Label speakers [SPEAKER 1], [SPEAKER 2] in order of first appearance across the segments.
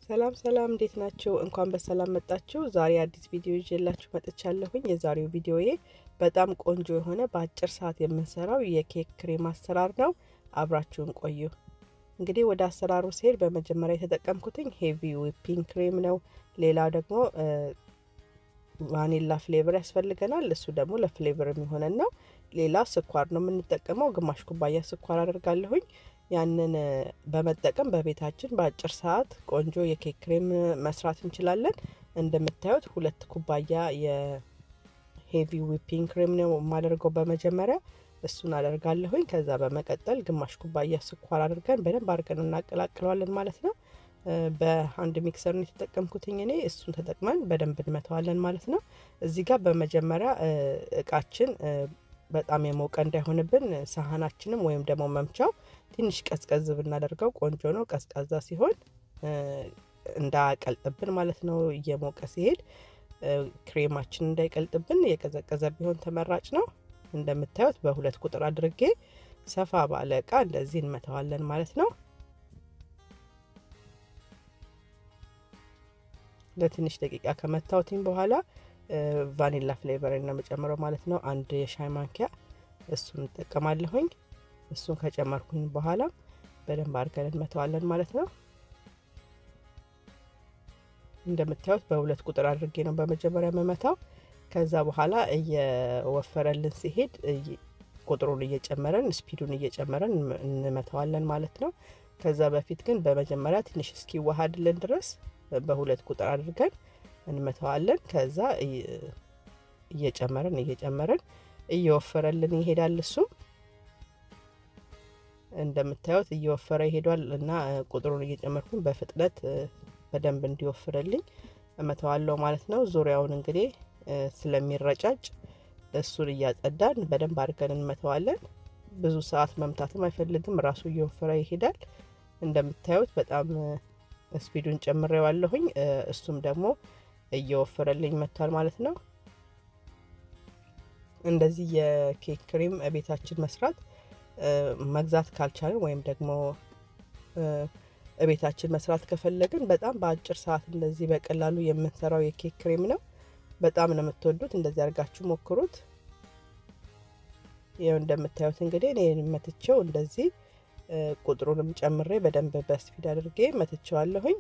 [SPEAKER 1] ሰላም ሰላም፣ እንዴት ናቸው? እንኳን በሰላም መጣችሁ። ዛሬ አዲስ ቪዲዮ ይዤላችሁ መጥቻለሁኝ። የዛሬው ቪዲዮዬ በጣም ቆንጆ የሆነ በአጭር ሰዓት የምንሰራው የኬክ ክሬም አሰራር ነው። አብራችሁን ቆዩ። እንግዲህ ወደ አሰራሩ ሲሄድ በመጀመሪያ የተጠቀምኩትኝ ሄቪ ዊፒንግ ክሬም ነው። ሌላው ደግሞ ቫኒላ ፍሌቨር ያስፈልገናል። እሱ ደግሞ ለፍሌቨር የሚሆነን ነው። ሌላ ስኳር ነው የምንጠቀመው። ግማሽ ኩባያ ስኳር አደርጋለሁኝ። ያንን በመጠቀም በቤታችን በአጭር ሰዓት ቆንጆ የኬክ ክሬም መስራት እንችላለን። እንደምታዩት ሁለት ኩባያ የሄቪ ዊፒንግ ክሬም ነው የማደርገው በመጀመሪያ እሱን አደርጋለሁኝ። ከዛ በመቀጠል ግማሽ ኩባያ ስኳር አድርገን በደንብ አድርገን እናቀላቅለዋለን ማለት ነው። በአንድ ሚክሰር ነው የተጠቀምኩትኝ እኔ። እሱን ተጠቅመን በደንብ እንመተዋለን ማለት ነው። እዚህ ጋር በመጀመሪያ እቃችን በጣም የሞቀ እንዳይሆንብን ሳህናችንም ወይም ደግሞ መምቻው ትንሽ ቀዝቀዝ ብናደርገው ቆንጆ ነው። ቀዝቃዛ ሲሆን እንዳያቀልጥብን ማለት ነው። እየሞቀ ሲሄድ ክሬማችን እንዳይቀልጥብን የቀዘቀዘ ቢሆን ተመራጭ ነው። እንደምታዩት በሁለት ቁጥር አድርጌ ሰፋ ባለ እቃ እንደዚህ እንመተዋለን ማለት ነው። ለትንሽ ደቂቃ ከመታወትኝ በኋላ ቫኒላ ፍሌቨር ነው የምጨምረው ማለት ነው። አንድ የሻይ ማንኪያ እሱን እንጠቀማለሁኝ። እሱን ከጨመርኩኝ በኋላ በደንብ አድርገን እንመተዋለን ማለት ነው። እንደምታዩት በሁለት ቁጥር አድርጌ ነው በመጀመሪያ መመታው። ከዛ በኋላ እየወፈረልን ሲሄድ ቁጥሩን እየጨመረን ስፒዱን እየጨመረን እንመተዋለን ማለት ነው። ከዛ በፊት ግን በመጀመሪያ ትንሽ እስኪዋሃድልን ድረስ በሁለት ቁጥር አድርገን እንመተዋለን። ከዛ እየጨመረን እየጨመረን እየወፈረልን ይሄዳል። እሱም እንደምታዩት እየወፈረ ይሄዷል እና ቁጥሩን እየጨመርኩኝ በፍጥነት በደንብ እንዲወፍርልኝ እመተዋለሁ ማለት ነው። ዙሪያውን እንግዲህ ስለሚረጫጭ እሱን እያጸዳን በደንብ አድርገን እንመተዋለን። ብዙ ሰዓት መምታትም አይፈልግም፣ ራሱ እየወፈረ ይሄዳል። እንደምታዩት በጣም ስፒዱን ጨምሬዋለሁኝ። እሱም ደግሞ እየወፈረልኝ መጥቷል ማለት ነው። እንደዚህ የኬክ ክሬም ቤታችን መስራት መግዛት ካልቻለን ወይም ደግሞ ቤታችን መስራት ከፈለግን በጣም በአጭር ሰዓት እንደዚህ በቀላሉ የምንሰራው የኬክ ክሬም ነው። በጣም ነው የምትወዱት። እንደዚህ አድርጋችሁ ሞክሩት። ይኸው እንደምታዩት እንግዲህ እኔ መትቼው እንደዚህ ቁጥሩንም ጨምሬ በደንብ በስፒድ አድርጌ መትቼዋለሁኝ።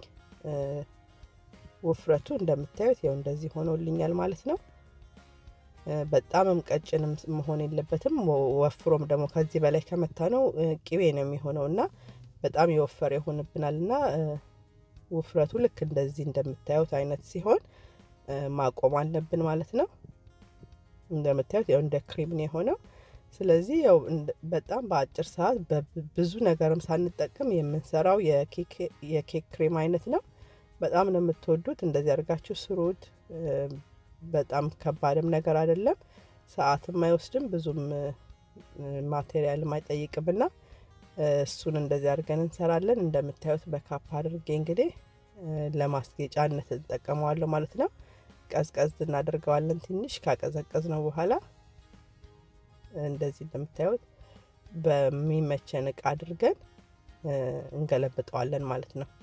[SPEAKER 1] ውፍረቱ እንደምታዩት ይኸው እንደዚህ ሆኖልኛል ማለት ነው። በጣምም ቀጭንም መሆን የለበትም። ወፍሮም ደግሞ ከዚህ በላይ ከመታ ነው ቅቤ ነው የሚሆነው እና በጣም የወፈረ ይሆንብናል እና ውፍረቱ ልክ እንደዚህ እንደምታዩት አይነት ሲሆን ማቆም አለብን ማለት ነው። እንደምታዩት ያው እንደ ክሬም ነው የሆነው። ስለዚህ ያው በጣም በአጭር ሰዓት ብዙ ነገርም ሳንጠቅም የምንሰራው የኬክ ክሬም አይነት ነው። በጣም ነው የምትወዱት። እንደዚህ አድርጋችሁ ስሩት። በጣም ከባድም ነገር አይደለም። ሰዓትም አይወስድም፣ ብዙም ማቴሪያልም አይጠይቅምና እሱን እንደዚህ አድርገን እንሰራለን። እንደምታዩት በካፕ አድርጌ እንግዲህ ለማስጌጫነት እንጠቀመዋለሁ ማለት ነው። ቀዝቀዝ እናደርገዋለን ትንሽ ካቀዘቀዝ ነው በኋላ እንደዚህ እንደምታዩት በሚመቸን እቃ አድርገን እንገለብጠዋለን ማለት ነው።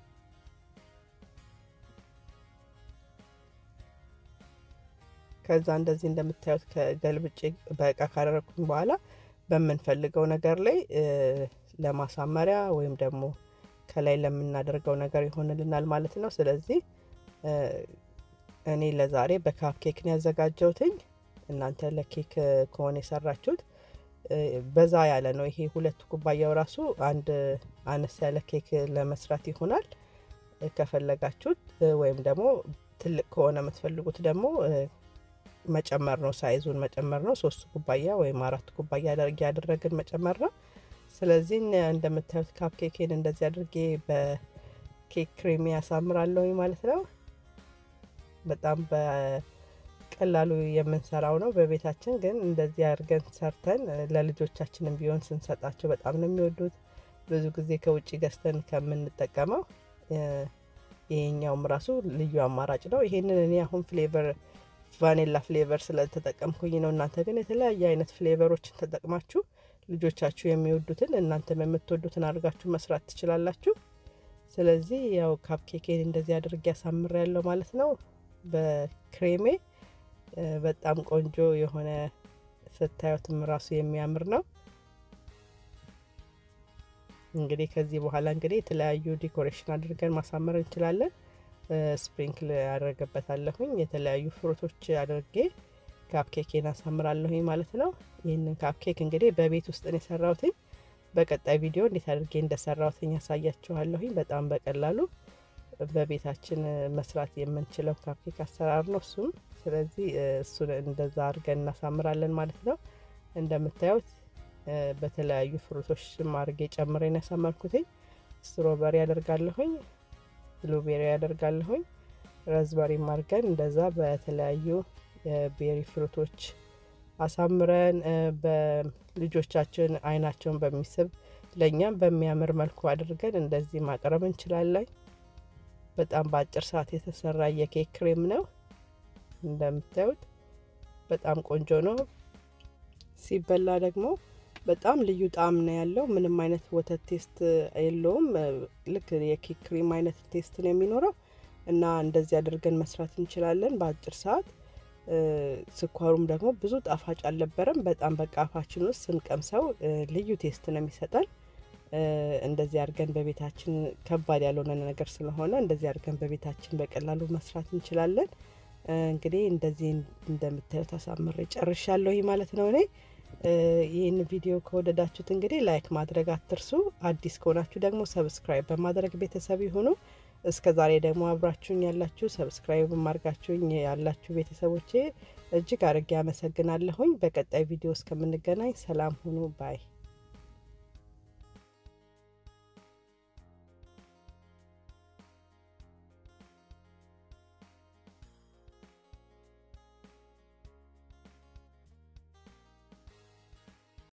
[SPEAKER 1] ከዛ እንደዚህ እንደምታዩት ከገልብጬ በእቃ ካደረግኩኝ በኋላ በምንፈልገው ነገር ላይ ለማሳመሪያ ወይም ደግሞ ከላይ ለምናደርገው ነገር ይሆንልናል ማለት ነው። ስለዚህ እኔ ለዛሬ በካፕ ኬክ ነው ያዘጋጀሁትኝ። እናንተ ለኬክ ከሆነ የሰራችሁት በዛ ያለ ነው። ይሄ ሁለት ኩባያው ራሱ አንድ አነስ ያለ ኬክ ለመስራት ይሆናል። ከፈለጋችሁት ወይም ደግሞ ትልቅ ከሆነ የምትፈልጉት ደግሞ መጨመር ነው። ሳይዙን መጨመር ነው። ሶስት ኩባያ ወይም አራት ኩባያ ያደረግን መጨመር ነው። ስለዚህ እንደምታዩት ካፕ ኬኬን እንደዚህ አድርጌ በኬክ ክሬም ያሳምራለሁ ማለት ነው። በጣም በቀላሉ የምንሰራው ነው በቤታችን ግን እንደዚህ አድርገን ሰርተን ለልጆቻችንም ቢሆን ስንሰጣቸው በጣም ነው የሚወዱት። ብዙ ጊዜ ከውጭ ገዝተን ከምንጠቀመው ይሄኛውም ራሱ ልዩ አማራጭ ነው። ይሄንን እኔ አሁን ፍሌቨር ቫኔላ ፍሌቨር ስለተጠቀምኩኝ ነው። እናንተ ግን የተለያየ አይነት ፍሌቨሮችን ተጠቅማችሁ ልጆቻችሁ የሚወዱትን እናንተም የምትወዱትን አድርጋችሁ መስራት ትችላላችሁ። ስለዚህ ያው ካፕኬኬን እንደዚህ አድርጌ ያሳምር ያለው ማለት ነው በክሬሜ በጣም ቆንጆ የሆነ ስታዩትም ራሱ የሚያምር ነው። እንግዲህ ከዚህ በኋላ እንግዲህ የተለያዩ ዲኮሬሽን አድርገን ማሳመር እንችላለን። ስፕሪንክል ያደረገበታለሁኝ የተለያዩ ፍሩቶች አድርጌ ካፕኬኬን አሳምራለሁኝ ማለት ነው። ይህንን ካፕኬክ እንግዲህ በቤት ውስጥ ነው የሰራሁትኝ። በቀጣይ ቪዲዮ እንዴት አድርጌ እንደሰራሁትኝ ያሳያችኋለሁኝ። በጣም በቀላሉ በቤታችን መስራት የምንችለው ካፕኬክ አሰራር ነው እሱም። ስለዚህ እሱን እንደዛ አድርገን እናሳምራለን ማለት ነው። እንደምታዩት በተለያዩ ፍሩቶች አድርጌ ጨምሬን ያሳመርኩትኝ። ስትሮበሪ ያደርጋለሁኝ፣ ብሉቤሪ ያደርጋለሁኝ፣ ረዝበሪም አድርገን እንደዛ በተለያዩ የቤሪ ፍሩቶች አሳምረን በልጆቻችን አይናቸውን በሚስብ ለእኛም በሚያምር መልኩ አድርገን እንደዚህ ማቅረብ እንችላለን። በጣም በአጭር ሰዓት የተሰራ የኬክ ክሬም ነው። እንደምታዩት በጣም ቆንጆ ነው። ሲበላ ደግሞ በጣም ልዩ ጣዕም ነው ያለው። ምንም አይነት ወተት ቴስት የለውም። ልክ የኬክ ክሬም አይነት ቴስት ነው የሚኖረው እና እንደዚህ አድርገን መስራት እንችላለን በአጭር ሰዓት። ስኳሩም ደግሞ ብዙ ጣፋጭ አልነበረም። በጣም በቃ አፋችን ውስጥ ስንቀምሰው ልዩ ቴስት ነው የሚሰጠን። እንደዚህ አድርገን በቤታችን ከባድ ያልሆነ ነገር ስለሆነ እንደዚህ አድርገን በቤታችን በቀላሉ መስራት እንችላለን። እንግዲህ እንደዚህ እንደምታዩት አሳምሬ ጨርሻለሁ ማለት ነው። እኔ ይህን ቪዲዮ ከወደዳችሁት እንግዲህ ላይክ ማድረግ አትርሱ። አዲስ ከሆናችሁ ደግሞ ሰብስክራይብ በማድረግ ቤተሰብ ይሁኑ። እስከ ዛሬ ደግሞ አብራችሁኝ ያላችሁ ሰብስክራይብ ማድረጋችሁኝ ያላችሁ ቤተሰቦቼ እጅግ አድርጌ አመሰግናለሁኝ። በቀጣይ ቪዲዮ እስከምንገናኝ ሰላም ሁኑ ባይ